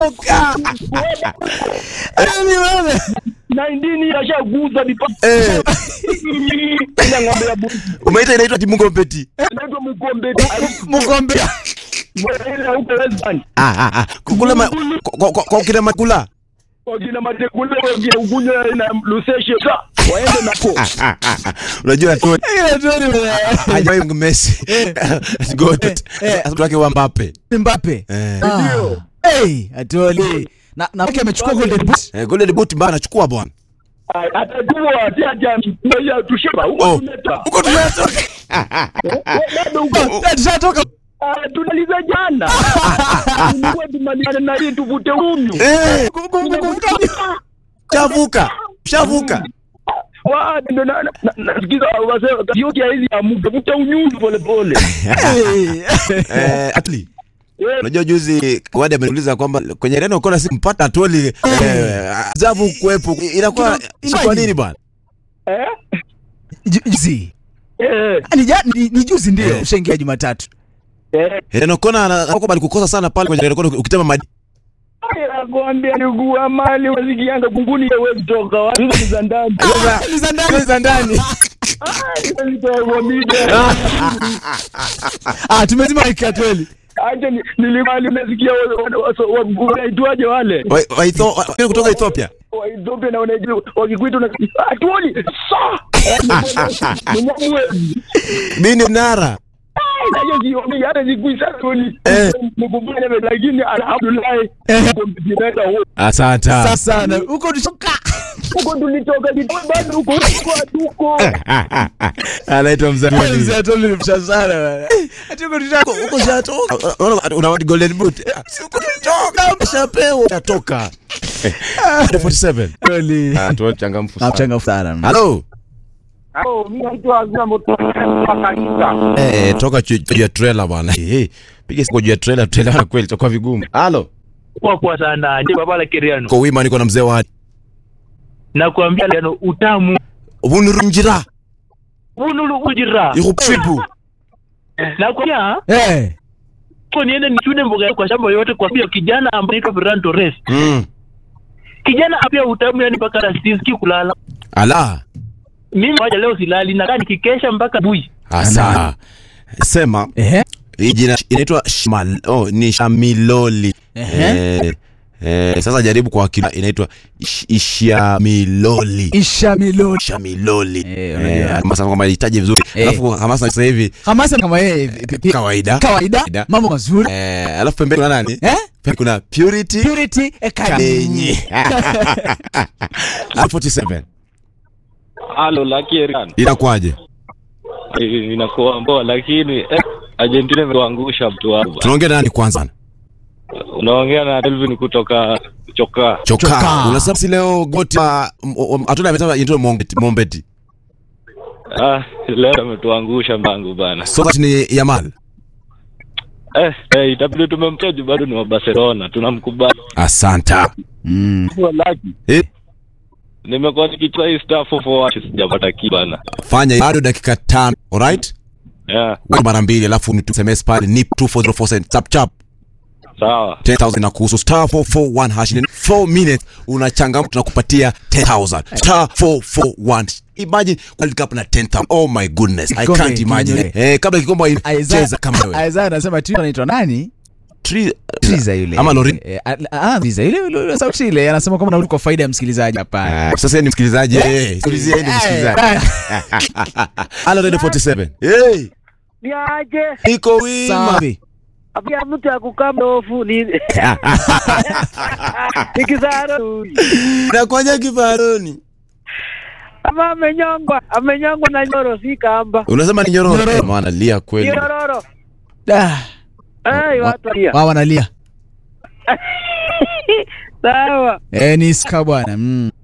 Yaani wewe. na indini ashaguza mipaka Eh, ina ng'ombe ya buzi umeita inaitwa timu ngombeti. inaitwa mkombe Mgombea. ile huko Western Ah, ah, ah. Kukula ma, kwa, kwa, kwa kina makula. wakina matekule wakina ugunya na luseshe sa waende nako Ah, ah, ah. Unajua tu Ile tu ni wewe. hajawahi Messi. Goat. Sasa wake wa Mbappe. Mbappe. Eh. Ah. Hey, atoli. Na na mke amechukua golden boot. Eh, Golden Boot mbaya anachukua bwana. atajua ati ati ya tusheba huko Oh. tuneta Uko tunatoka. bado huko Eh, Tushatoka. Ah, tunaliza jana Tulikuwa tumaliane na hii tuvute unyu Eh, shavuka. Shavuka. Wa, ndo na- na- na- nasikiza wasema yote ya hizi amuke vuta unyunyu pole pole Eh, Atli. Eh, Unajua juzi Wadi ameniuliza kwamba kwenye Reno kona si mpata Atoli eh, zavu kuwepo. Inakuwa si kwa nini bwana? eh, Ju- Juzi. eh, Ni ja- ni ni juzi ndio Eh. ushaingia Jumatatu. eh. Reno kona anakuwa kukosa sana pale kwenye Reno kona ukitema madi. nakwambia ndugu wa mali wasikianga kunguni hawezi toka wapi hizo ni za ndani Ni za ndani za ndani. Ah, hizo ni za kwa media. Ah, tumezima mic atoli. acha ni- nilikuwa nimesikia wa- wa- wa- wa- wanaitwaje wale Wa- wa Etho- wa- kutoka Ethiopia. wa Ethiopia na wanaijua wakikuita na atuoni sa mnyamwe Mimi Nara. nayo sioni hata sikuisa tuoni Eh. mkumbanya lakini alhamdulillah Eh. Asante. Sasa sana. Huko tushoka. huko tulitoka kidogo bado huko huko hatuko Anaitwa Mzee Mzee. atoli ni msha sana bwana. Ati huko tushoka. Uko shatoka. Unaona una what golden boot. Si uko shatoka. Umeshapewa. Shatoka. 47. Atoli. Ah, tu changamfu sana. Nachangafu sana. Hello. oh mimi naitwa Azna Moto kanisa Eh, toka juu juu ya trailer bwana. Eh, piga siku juu ya trailer trailer na kweli itakuwa vigumu. Hello. kwa kwa sana ndio baba la Keriano Kwa wima niko na mzee wa nakwambia leo utamu Bunurunjira. unulu ujira Ikupipu. nakwambia Eh. kwa niende nichune mboga kwa shamba yote kwa hiyo kijana ambaye anaitwa Ferran Torres Mm. kijana apia utamu yani mpaka rasiziki kulala Ala. mimi waja leo silali nakaa nikikesha mpaka bui Asa. Sema Eh. hii jina inaitwa Shmal. Oh, ni Shamiloli. Ehe. Eh, eh, sasa jaribu kwa akili inaitwa Ish- Ishamiloli. Isha Miloni. Shamiloli. Eh, unajua. Eh, Hamasa kwamba itaje vizuri. Eh. Alafu Hamasa sasa hivi Hamasa kama yeye pi- pi- kawaida. kawaida mambo mazuri. Eh, alafu pembeni kuna nani? Eh? Pembeni kuna Purity Purity Kalenyi. Ekanyi. Alafu 47. Halo Lakerian, Inakuwaje? inakuwa mboa lakini eh, Argentina imetuangusha mtu wangu. Tunaongea na nani kwanza? Unaongea na Elvin kutoka Chokaa. Choka. Choka. Unasema si leo goti wa- m- m- hatuna amesema inaitwa Mombeti. Mombeti. Ah, leo ametuangusha mbangu bana. So that ni Yamal. Eh, eh, itabidi tumemteja bado ni wa Barcelona, tunamkubali. Asanta. Mm. Kwa laki. Eh, Nimekuwa nikicheza hii star 441 sijapata kitu bana. fanya bado dakika tano. Alright? Yeah, Weka mara mbili alafu ni SMS pale ni 24047 chap chap. sawa. 10000 na kuhusu star 441 hash in 4 minutes unachangamka tunakupatia 10000 star 441 imagine World Cup na 10000 oh my goodness i Kikombe can't imagine kinyonye. eh kabla kikombe Isaiah- cheza kama wewe Isaiah anasema tu anaitwa nani? Tri- Triza yule. ama Lorin Eh, ah, ah, Triza yule yule yule sauti ile anasema kwamba narudi kwa faida ya msikilizaji hapa. Ah, sasa yeye ni msikilizaji eh sikilizia yeye ni msikilizaji Hello Radio 47 hey niaje niko wima Safi. apia mtu akukaa mdofu ni nikizaro nakwanya kifaroni ama amenyongwa amenyongwa na nyoro si kamba unasema ni nyororo Nyororo. maana lia kweli nyororo Ah, ai watu walia wao wanalia. sawa Eh, ni ska bwana. Mm.